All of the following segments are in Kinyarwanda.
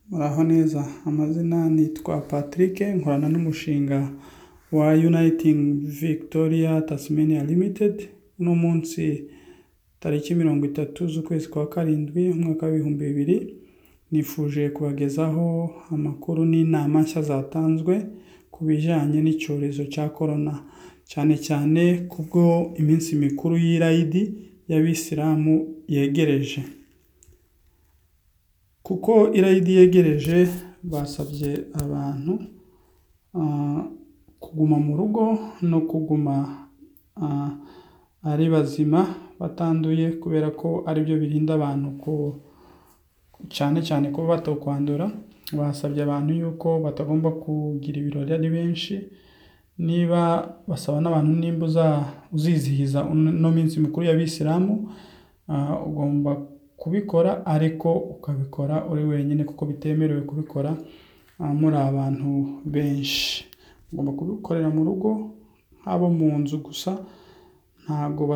Muraho neza, amazina nitwa Patrick nkorana n'umushinga wa Uniting Victoria Tasmania Limited, uno munsi tariki mirongo itatu z'ukwezi kwa karindwi umwaka w'ibihumbi bibiri, nifuje kubagezaho amakuru n'inama nshya zatanzwe ku bijyanye n'icyorezo cya Korona, cyane cyane kubwo iminsi mikuru y'irayidi y'Abisilamu yegereje, kuko irayidi yegereje basabye abantu kuguma mu rugo no kuguma ari bazima batanduye kubera ko aribyo birinda abantu cyane cyane kuba batakwandura, basabye abantu yuko batagomba kugira ibirori ari benshi, niba basaba n'abantu nimba uzizihiza ino minsi mikuru y'Abisilamu ugomba kubikora ariko ukabikora uri wenyine kuko bitemerewe kubikora muri abantu benshi, ugomba kubikorera mu rugo haba mu nzu gusa, ntabwo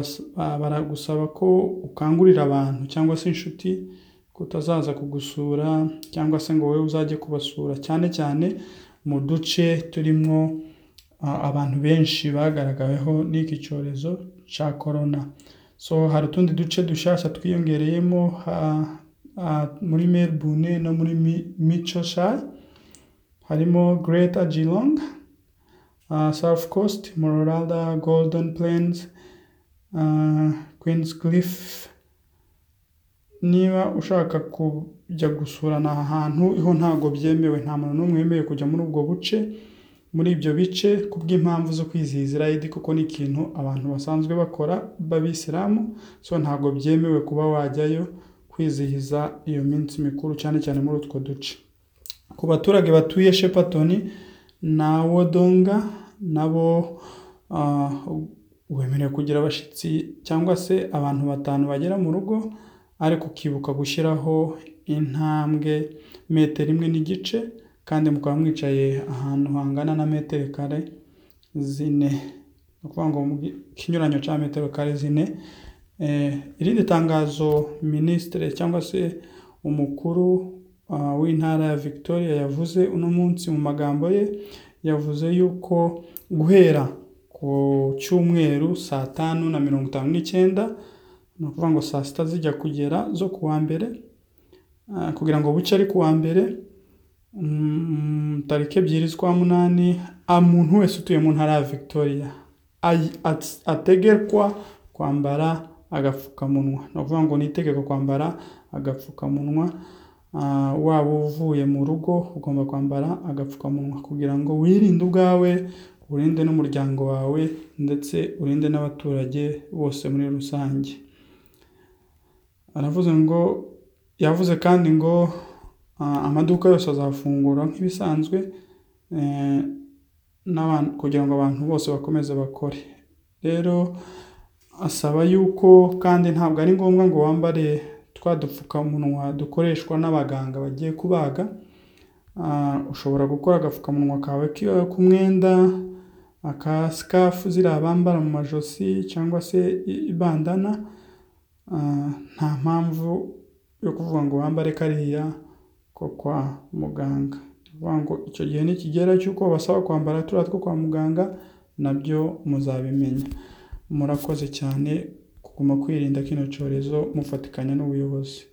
baragusaba ko ukangurira abantu cyangwa se inshuti kutazaza kugusura cyangwa se ngo wowe uzajye kubasura, cyane cyane mu duce turimo abantu benshi bagaragaweho n'iki cyorezo cya Korona, so hari utundi duce dushyashya twiyongereyemo muri Melbourne no muri Mitchellshire, harimo Greater Geelong, South Coast, Mooloola, Golden Plains, Queenscliff, niba ushaka kujya gusura aha hantu ho ntabwo byemewe, nta muntu n'umwe wemerewe kujya muri ubwo buce, muri ibyo bice kubw'impamvu zo kwizihiza irayidi kuko ni ikintu abantu basanzwe bakora b'Abisilamu, so ntabwo byemewe kuba wajyayo kwizihiza iyo minsi mikuru cyane cyane muri utwo duce, ku baturage batuye Shepparton na Wodonga nabo wemerewe kugira abashyitsi cyangwa se abantu batanu bagera mu rugo, ariko ukibuka gushyiraho intambwe metero imwe n'igice kandi mukaba mwicaye ahantu hangana na metero kare zine, ni ukuvuga ngo ikinyuranyo cya metero kare zine, irindi tangazo Minisitiri cyangwa se umukuru w'intara ya Victoria yavuze uno munsi mu magambo ye, yavuze yuko guhera ku cyumweru saa tanu na mirongo itanu n'icyenda, ni ukuvuga ngo saa sita zijya kugera zo ku wa mbere, kugira ngo bucye ari ku wa mbere, tariki ebyiri z'ukwa munani, umuntu wese utuye mu ntara ya Victoria ategekwa kwambara agapfukamunwa, ni ukuvuga ngo ni itegeko kwambara agapfukamunwa, waba uvuye mu rugo ugomba kwambara agapfukamunwa kugira ngo wirinde ubwawe, urinde n'umuryango wawe ndetse urinde n'abaturage bose muri rusange, aravuze ngo yavuze kandi ngo amaduka yose azafungura nk'ibisanzwe kugira ngo abantu bose bakomeze bakore, rero asaba yuko kandi ntabwo ari ngombwa ngo wambare twa dupfukamunwa dukoreshwa n'abaganga bagiye kubaga, ushobora gukora agapfukamunwa kawe k'umwenda, aka sikafu ziriya bambara mu majosi cyangwa se bandana, nta mpamvu yo kuvuga ngo wambare kariya ko kwa muganga, ni ukuvuga ngo icyo gihe nikigera cy'uko babasaba kwambara turiya two kwa muganga nabyo muzabimenya, murakoze cyane kuguma kwirinda kino cyorezo mufatikanya n'ubuyobozi.